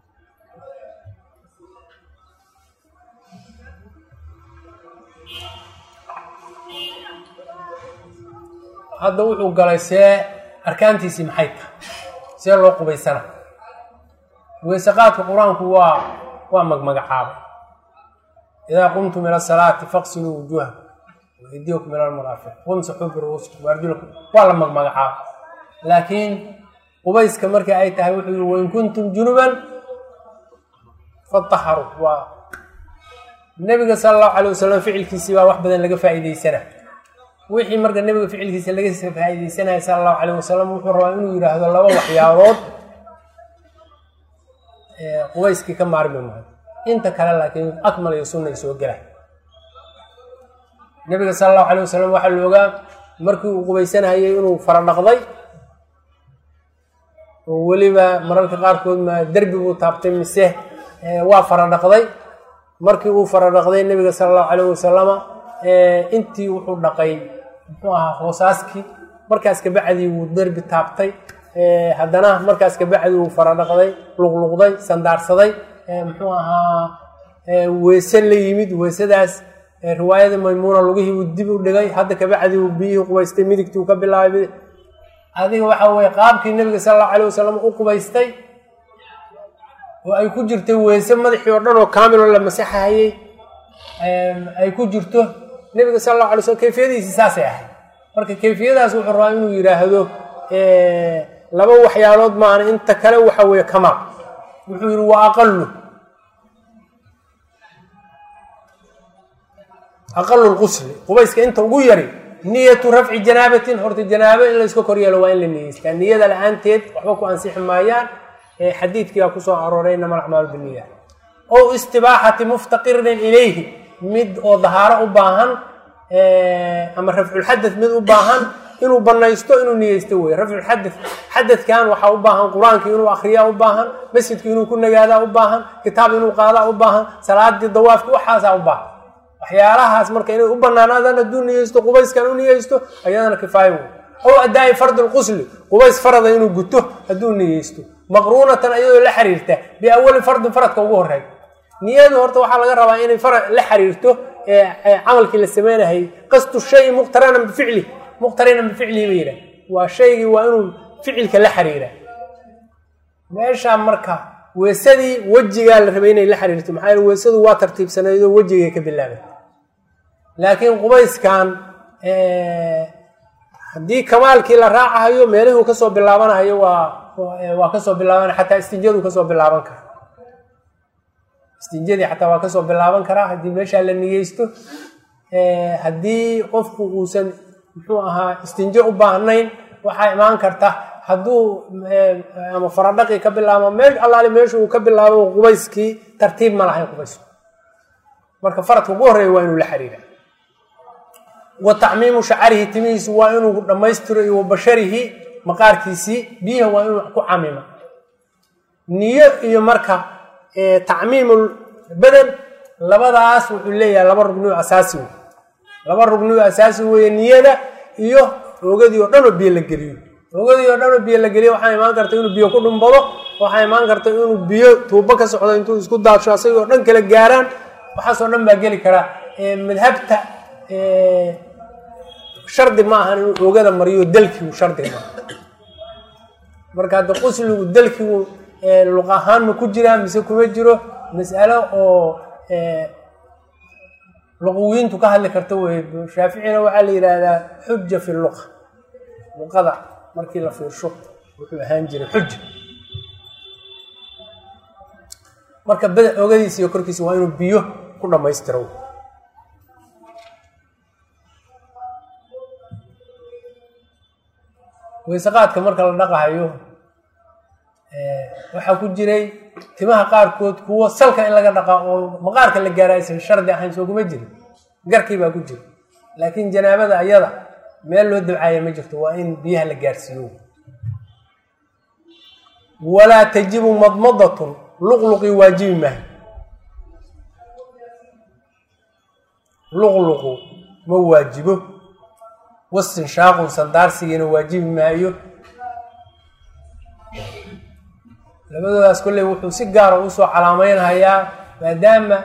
hadda wuxuu galay see arkaantiisii maxay tahay see loo qubaysana weysaqaadka qur-aanku waa waa magmagacaabay idaa qumtum ila salaati faqsiluu wujuuhakum waydiyakum ila almaraafiq wamsaxuu biruusikum waarjulakum waa la magmagacaabay laakiin qubayska markii ay tahay wuxuu yihi wain kuntum junuban fataharuu waa nebiga sala allahu calay wasalam ficilkiisii baa wax badan laga faa'iideysana wixii marka nebiga ficilkiisa laga faa'iideysanaya sala allahu calayh wasalam wuxuu rabaa inuu yidhaahdo laba waxyaabood qubayskii ka maarmi maayo inta kale laakiin akmal iyo sunna ay soo gelay nebiga sala allahu calayh wasalam waxaa la ogaa markii uu qubaysanayay inuu fara dhaqday oo weliba mararka qaarkood ma derbi buu taabtay mise waa fara dhaqday markii uu fara dhaqday nebiga sala allahu calayh wasalama intii wuxuu dhaqay muxuu ahaa hoosaaskii markaas kabacdii wuu derbi taabtay haddana markaas kabacdi wuu fara dhaqday luqluqday sandaarsaday muxuu ahaa weese la yimid weesadaas riwaayada maymuuna lugihii uu dib u dhigay hadda kabacdi uu biyihii qubaystay midigtii uu ka bilaabay adiga waxa weye qaabkii nebiga sala allahu calayh wasalam u qubaystay oo ay ku jirtay weese madaxii oo dhan oo kaamiloo la masaxahayey ay ku jirto nebiga sala allahu alay slm kayfiyadiisi saasay ahayd marka kayfiyadaas wuxuu rabaa inuu yidhaahdo laba waxyaalood maana inta kale waxa weeye kamaal wuxuu yidhi wa aqalu aqalu lqusli qubayska inta ugu yari niyatu rafci janaabatin horta janaabo in layska kor yeelo waa in la niyeystaa niyada la-aanteed waxba ku ansixi maayaan xadiidkiibaa kusoo arooray inama alacmaalu biniya ow istibaaxati muftaqirin ilayhi mid oo dahaaro u baahan ama rafculxadad mid u baahan inuu banaysto inuu niyeysto wey rafculxadad xadadkan waxaa u baahan qur-aankii inuu akriyaa u baahan masjidki inuu ku nagaadaa u baahan kitaab inuu qaadaa u baahan salaadii dawaafki waxaasaa u baahan waxyaalahaas marka inay u banaanaadaan hadduu niyeysto qubayskan u niyeysto ayadana kifaayo wey ow adaa'i fardi lqusli qubays farada inuu guto hadduu niyeysto maqruunatan ayadoo la xiriirta biawali fardin faradka ugu horeey niyadu horta waxaa laga rabaa inay fara la xiriirto camalkii la sameynahayy qasdu shayi muqtaranan bificli muqtarinan bificlihi ba yidhah waa shaygii waa inuu ficilka la xiriira meeshaa marka weesadii wejigaa la rabay inay la xiriirto maxaa yele weesadu waa tartiibsanaydoo wejigay ka bilaabay laakiin qubayskan haddii kamaalkii la raacahayo meelihuu kasoo bilaabanahayo waa waa kasoo bilaaban xataa istinjadu kasoo bilaaban kara istinjadii xataa waa kasoo bilaaban karaa haddii meeshaa la niyeysto haddii qofku uusan muxuu ahaa istinjo u baahnayn waxaa imaan karta hadduu ama faradhaqii ka bilaabo mee allaali meesha uu ka bilaabo qubayskii tartiib ma lahayn qubaysku marka faradka ugu horreeya waa inuu la xiriira wa tacmiimu shacarihi timihiisu waa inuu dhammaystiro iyo wa basharihi maqaarkiisii biyaha waa inuu ku camima niyo iyo marka tacmiimul badan labadaas wuxuu leeyahay laba rugniyo asaasi wey laba rugniyo asaasi weeye niyada iyo oogadii oo dhan oo biyo la geliyo oogadii oo dhan oo biyo la geliyo waxaa imaan karta inuu biyo ku dhumbado waxaa imaan karta inuu biyo tuubo ka socdo intuu isku daadsho asagoo dhan kala gaaraan waxaasoo dhan baa geli karaa madhabta shardi ma ahan inuu oogada mariyo dalkigu shardi ma marka hadda qusligu dalkigu luq ahaan ma ku jiraa mise kuma jiro mas'alo oo luqawiyiintu ka hadli karta wey shaaficina waxaa la yidhaahdaa xuja fi luqa luqada markii la fiirsho wuxuu ahaan jiray xuja marka bada oogadiisa iyo korkiisa waa inuu biyo ku dhammaystiro weyseqaadka marka la dhaqahayo waxaa ku jiray timaha qaarkood kuwo salka in laga dhaqaa oo maqaarka la gaara aysan shardi ahayn soo kuma jirin garkii baa ku jira laakiin janaabada ayada meel loo dabcaaya ma jirto waa in biyaha la gaarsiiyo walaa tajibu madmadatun luqluqii waajibi maayo luqluqu ma waajibo wastinshaaqun sandaarsigiina waajibi maayo labadoodaas kolley wuxuu si gaara usoo calaameynhayaa maadaama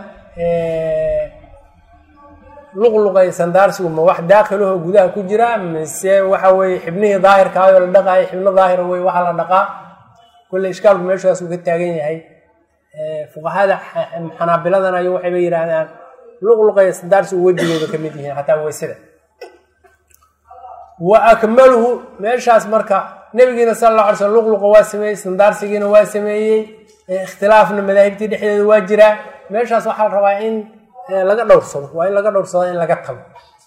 luqluqay sandaarsigu ma wax daakhilaho gudaha ku jira mise waxa weeye xibnihii daahirkaayoo la dhaqaayo xibno daahira wey waxaa la dhaqaa kolley ishkaalku meeshaas uu ka taagan yahay fuqahada xanaabiladan ayo waxayba yidhaahdaan luqluqay sandaarsigu wejigooda ka mid yihiin xataa weysada wa akmaluhu meeshaas marka nabigiina sala alla alay slam luqluqa waa sameeyey sandaarsigiina waa sameeyey ikhtilaafna madaahibtii dhexdeeda waa jiraa meeshaas waxaa la rabaa in laga dhowrsado waa in laga dhowrsado in laga tago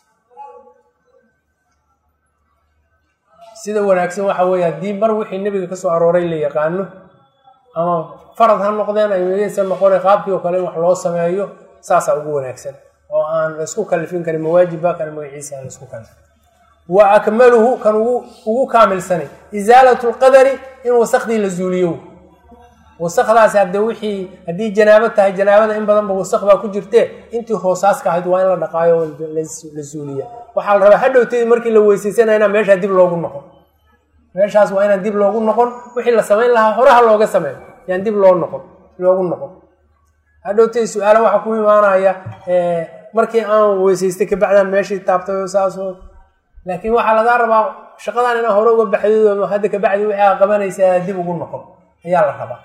sida wanaagsan waxa weeye haddii mar wixii nebiga kasoo arooray la yaqaano ama farad ha noqdeen aysa noqona qaabkii oo kale in wax loo sameeyo saasaa ugu wanaagsan oo aan laysku kalifin karin mawaajibba kan magaciisa aan laysku kalifin wa akmaluhu kan ugu kaamilsanay isaalatu lqadari in wasakdii la zuuliyo wasakdaasi hadde wixii haddii janaabo tahay janaabada in badanba wasak baa ku jirtee intii hoosaaska ahayd waa in la dhaqaayo la zuuliya waxaa la rabaa hadhowteedii markii la weysaysanaya inaan meeshaa dib loogu noqon meeshaas waa inaan dib loogu noqon wixii la samayn lahaa horaha looga sameeyo yaan dib loo noqon loogu noqon hadhowteedii su-aala waxaa ku imaanaya markii aan weysaystay kabacdaan meeshii taabtay oo saasoo laakiin waxaa lagaa rabaa shaqadan inaa hore uga baxdid hadda kabacdi wixii aa qabanaysaa dib ugu noqon ayaa la rabaa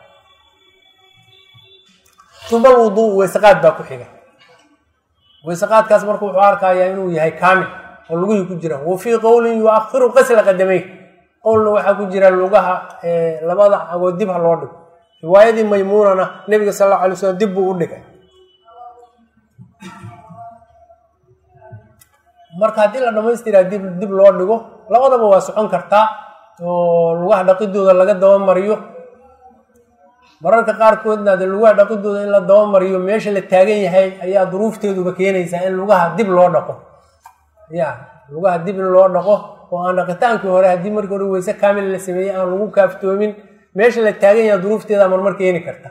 tubal wuduu weysaqaad baa ku xiga weysaqaadkaas marka wuxuu arkayaa inuu yahay kaamil oo lugihii ku jira wa fii qowlin yuakhiru qasla qadamey qowlna waxaa ku jira lugaha labada cagood dib ha loo dhigo riwaayadii maymuunana nebiga sal alla alay slam dib buu u dhigay marka haddii la dhamaystiraa dib dib loo dhigo labadaba waa socon kartaa oo lugaha dhaqidooda laga dabamariyo mararka qaarkoodna de lugaha dhaqidooda in la dabamariyo meesha la taagan yahay ayaa duruufteeduba keenaysaa in lugaha dib loo dhaqo ya lugaha dib in loo dhaqo oo aan dhaqitaankii hore haddii markii hore weyse kaamil la sameeyey aan lagu kaaftoomin meesha la taagan yaha duruufteeda marmar keeni karta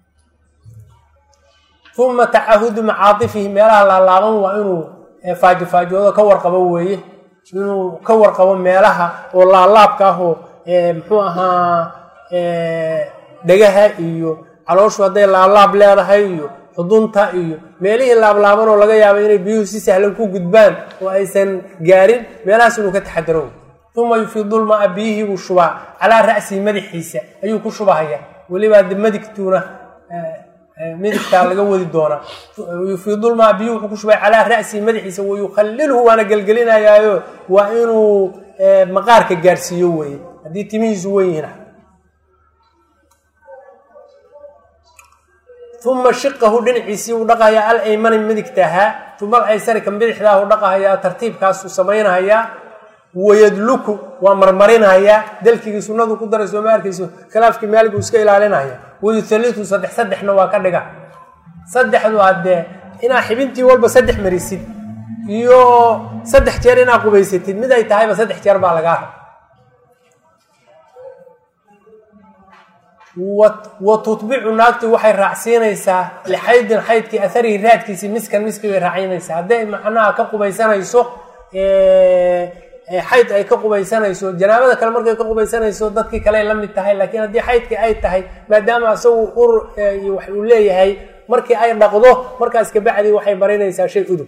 uma tacahudu macaatifihi meelaha laalaaban waa inuu faajofaajoodo ka warqabo weeye inuu ka warqabo meelaha oo laalaabka ah oo muxuu ahaa dhegaha iyo calooshu hadday laablaab leedahay iyo xudunta iyo meelihii laablaaban oo laga yaabo inay biyuhu si sahlan ku gudbaan oo aysan gaarin meelahaas inuu ka taxadaro uma yufiidulmaa biyihii buu shubaa calaa ra'sihi madaxiisa ayuu ku shubahaya welibaa de madigtuuna midigtaa laga wadi doonaa yufiidulmaa biyuhu wuxuu ku shubay calaa ra'sihi madaxiisa wayukhallilhu waana gelgelinayaayo waa inuu maqaarka gaarsiiyo weeye haddii timihiisu wen yihiin uma shiqahu dhinaciisii uu dhaqahayaa al aymani midigta ahaa uma al aysari ka bidixdaa uu dhaqahayaa tartiibkaasuu samaynahayaa wayadluku waa marmarinahayaa dalkigii sunnadu ku daray sooma arkayso khilaafkii maalig uu iska ilaalinaya wayuthalitu saddex saddexna waa ka dhiga saddexdu haddee inaa xibintii walba saddex marisid iyo saddex jeer inaa qubaysatid mid ay tahayba saddex jeer baa lagaa rab wa tutbicu naagtii waxay raacsiinaysaa lixaydin xaydkii aharihi raadkiisii miskan miski bay raacinaysaa hadday macnaha ka qubaysanayso xayd ay ka qubaysanayso janaabada kale markay ka qubaysanayso dadkii kale la mid tahay laakiin haddii xaydkii ay tahay maadaama isagu ur wax uu leeyahay markii ay dhaqdo markaas kabacdi waxay marinaysaa shay udub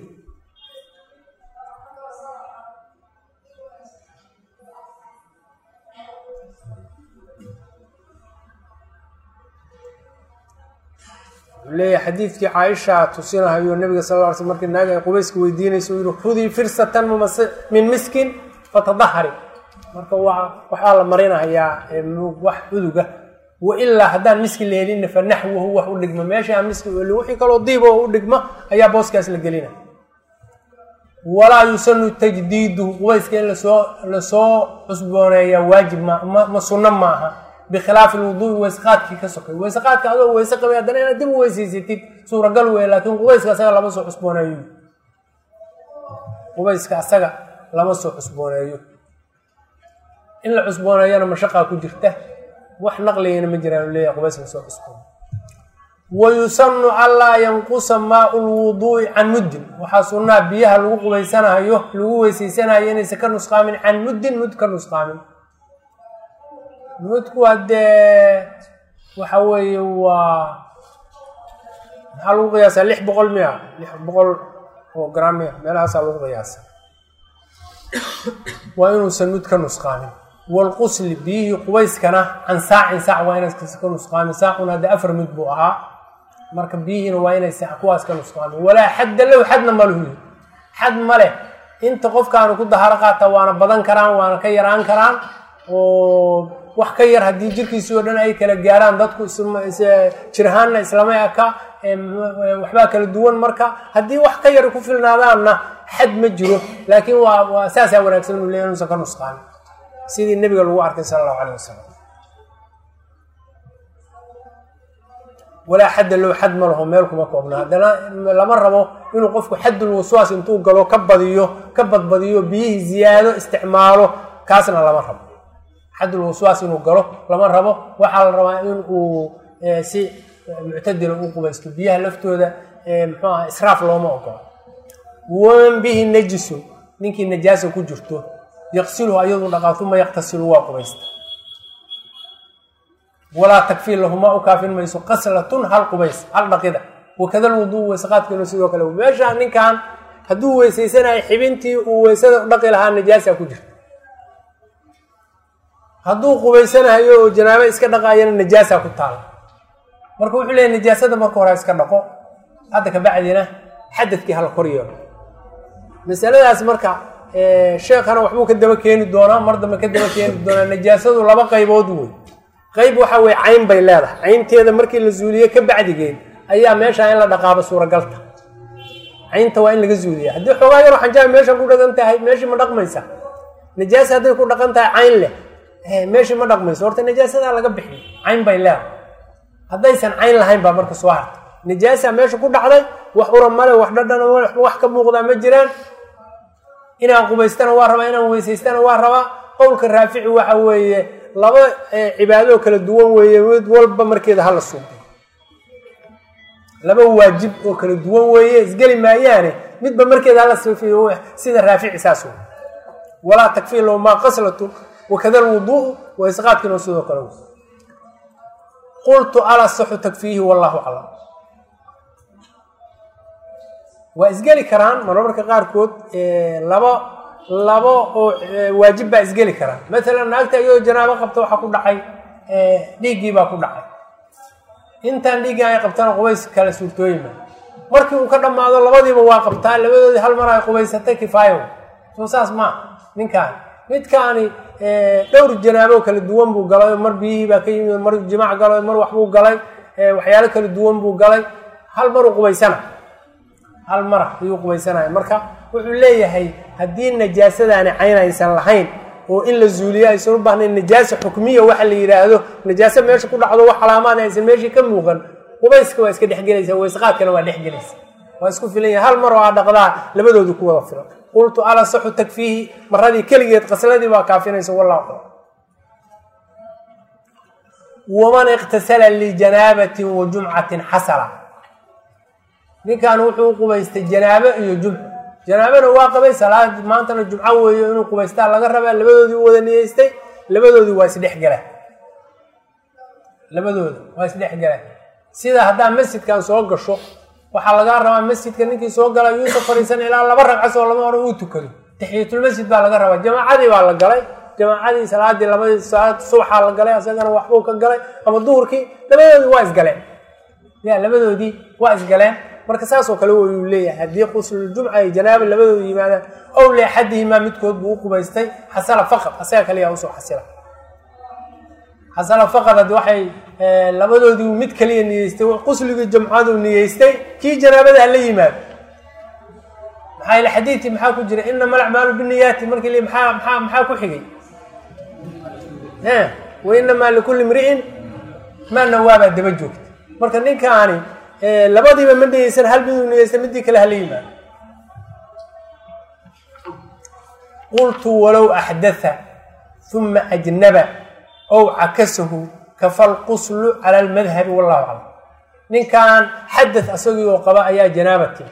leeyahay xadiidkii caaisha tusinahayo nabiga sal lla ly sl markii naag ay qubayska weydiinayso u yihi khudii firsatan min miskin fatadahari marka waa waxaa la marinahayaa wax uduga wa ilaa haddaan miski la helinna fa naxwahu wax u dhigma meesha aan miski elin wixii kaloo diib oo u dhigma ayaa booskaas la gelina walaa yusanu tajdiiduhu qubayska in lasoo lasoo cusbooneeya waajib ma ma sunno ma aha bikhilaafi lwuduui weyseqaadkii ka sokay weyseqaadka adoo weyse qabay haddana inaad dib u weysaysatid suuragal wey laakiin qubayska asaga lama soo cusbooneeyo qubayska asaga lama soo cusbooneeyo in la cusbooneeyana mashaqaa ku jirta wax naqligana ma jiraan leeyahay qubays la soo cusbooneeyo wayusanu anlaa yanqusa maau lwuduui can muddin waxaa sunnaa biyaha lagu qubaysanayo lagu weysaysanayo inaysan ka nusqaamin can muddin mud ka nusqaamin mudku haddee waxa weeye waa maxaa lagu qiyaasaa lix boqol miya lix boqol oo gram miya meelahaasaa lagu qiyaasa waa inuusan mud ka nusqaamin waalqusli biyihii qubayskana can saacin saac waa inaysan ka nusqaamin saacun haddee afar mud buu ahaa marka biyihiina waa inay kuwaas ka nusqaamin walaa xadda low xadna maluhu xad ma leh inta qofkaanu ku daharo qaata waana badan karaan waana ka yaraan karaan oo wax ka yar haddii jirkiisii oo dhan ay kala gaaraan dadku jirahaanna islamay aka waxbaa kala duwan marka haddii wax ka yar ku filnaadaanna xad ma jiro laakiin waa waa saasaa wanaagsan uu leeyahy inuusan ka nusqaamin sidii nebiga lagu arkay sala allahu calayh wasalam walaa xadda low xad ma laho meel kuma koobna haddana lama rabo inuu qofku xaddul waswaas intuu galo ka badiyo ka badbadiyo biyihii ziyaado isticmaalo kaasna lama rabo xaddul waswaas inuu galo lama rabo waxaa la rabaa in uu si muctadila u qubaysto biyaha laftooda muxuu aha israaf looma ogolo waman bihi najisun ninkii najaasa ku jirto yaqsiluhu ayadu dhaqaa uma yaqtasilu waa qubaysta walaa takfii lahuma u kaafin mayso qaslatun hal qubays hal dhaqida wakada lwuduu weysaqaadkiinu sidoo kale meesha ninkan hadduu weysaysanayo xibintii uu weysada dhaqi lahaa najaasa ku jirta hadduu qubaysanayo oo janaabo iska dhaqayana najaasa ku taala marka wuxuu leeyahy najaasada marka hore iska dhaqo hadda kabacdina xadadkii hala kor yeelo masaladaas marka sheekhana waxbuu ka daba keeni doonaa mar dambe ka daba keeni doonaa najaasadu laba qaybood wey qayb waxa weye cayn bay leedahay caynteeda markii la zuuliye ka bacdigeed ayaa meeshaa in la dhaqaabo suuragalta caynta waa in laga zuuliya haddii xoogaa yaro xanjaa meeshan ku dhaqan tahay meeshii ma dhaqmaysa najaasa hadday ku dhaqan tahay cayn leh meeshii ma dhaqmayso horta najaasadaa laga bixiy cayn bay leedahay haddaysan cayn lahayn baa marka soo harta najaasa meesha ku dhacday wax ura male wax dhadhana male wax ka muuqdaa ma jiraan inaan qubaystana waa rabaa inaan weysaystana waa rabaa qowlka raafici waxa weeye laba cibaadoo kala duwan weeye mid walba markeeda hala suuqay laba waajib oo kala duwan weeye isgeli maayaane midba markeeda hala suufiyo sida raafici saas wey walaa takfii low maa qaslatun wakada lwuduu'u wa isqaadkiina sidoo kale wey qultu alasaxu takfiihi wallahu aclam waa isgeli karaan marmarka qaarkood laba labo oo waajib baa isgeli karaan maalan naagta iyadoo janaabo qabta waxaa ku dhacay dhiiggii baa ku dhacay intaan dhiiggii ay qabtana qubays kala suurtooyima markii uu ka dhammaado labadiiba waa qabtaa labadoodii hal mar ay qubaysatay kifaayo soo saas maa ninkaani midkaani dhowr janaabo kala duwan buu galay mar biyihii baa ka yimid mar jimaac galay mar waxbuu galay waxyaalo kala duwan buu galay hal maruu qubaysana hal mara ayuu qubaysanaya marka wuxuu leeyahay haddii najaasadaani cayn aysan lahayn oo in la zuuliyo aysan u baahnayn najaasa xukmiya waxa la yidhaahdo najaaso meesha ku dhacdo wax calaamaad aysan meeshii ka muuqan qubayska waa iska dhexgelaysa waysqaadkana waa dhexgelaysa waa isku filan yahay hal mar oo aa dhaqdaa labadoodu ku wada filan qultu alasaxu takfiihi maradii keligeed qasladii baa kaafinaysa wallahu aclam waman iqtasala lijanaabatin wa jumcatin xasala ninkan wuxuu qubaystay janaabo iyo jumco janaabona waa qabay salaad maantana jumco weeyo inuu qubaystaa laga rabaa labadoodii u wada niyeystay labadoodii waa isdhexgala labadooda waa isdhexgala sida haddaa masjidkan soo gasho waxaa lagaa rabaa masjidka ninkii soo gala yuusa fariisan ilaa laba ragcas oo lama hore uu tukado taxiyatulmasjid baa laga rabaa jamaacadii baa la galay jamaacadii salaadii labadii salaad subaxaa la galay asagana waxbuu ka galay ama duhurkii labadoodii waa isgaleen ya labadoodii waa isgaleen marka saasoo kale wayuu leeyahay haddii quslujumca ay janaaba labadooda yimaadaan ow leexadihimaa midkood buu u qubaystay xasala faqad asaga kaliyaa usoo xasila xasala faqad had waxay labadoodii mid kaliya niyeystay qusligii jumcadu niyeystay kii janaabada hala yimaado maxaa ila xadiidkii maxaa ku jira inama alacmaalu biniyaati markii li maxaa maxaa maxaa ku xigay wa inamaa likulli imri'in maa nawaabaa daba joogta marka ninkaani labadiiba ma niyeysan hal miduu niyeysta midii kale hala yimaado qultu walow axdatha uma ajnaba ow cakasahu kafa lquslu cala almadhabi wallahu aclam ninkan xadath asagii oo qaba ayaa janaabati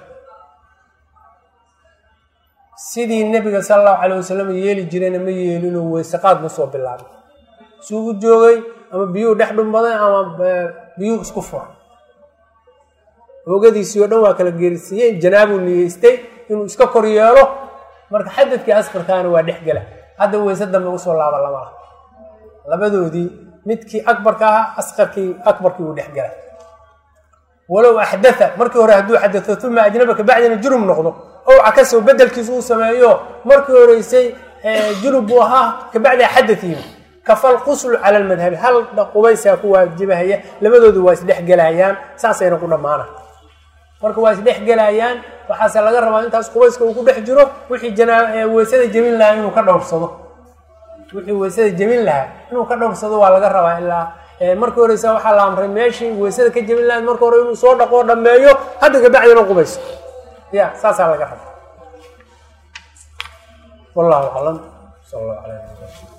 sidii nebiga sala allahu calay wasalam yeeli jirayna ma yeelinoo weysaqaad ma soo bilaabay suu u joogay ama biyuhu dhex dhumbaday ama biyuhu isku furay oogadiisii oo dhan waa kala geerisiiyeen janaabuu niyeystay inuu iska kor yeelo marka xadadkii asqarkaana waa dhex gela hadda weyse dambe usoo laaba lama ah labadoodii midkii akbarka ahaa asqarkii akbarkii uu dhex gela walow axdatha markii hore hadduu xadato uma ajnaba kabacdina junub noqdo ow cakasow bedelkiisu uu sameeyo markii horeysay junub buu ahaa kabacdi xadath yimi kafal quslu cala almadhabi hal qubaysaa ku waajibahaya labadoodu waa isdhexgelayaan saasayna ku dhammaana marka waa isdhexgelayaan waxaase laga rabaa intaas qubayska uu ku dhex jiro wixii janaa weysada jebin lahaa inuu ka dhowrsado wixii weysada jebin lahaa inuu ka dhowrsado waa laga rabaa ilaa markii horeysa waxaa la amray meeshii weysada ka jebin lahayd marka hore inuu soo dhaqoo dhammeeyo hadda kabacdina qubayso ya saasaa laga rabaa wallahu aclam sal allahu ala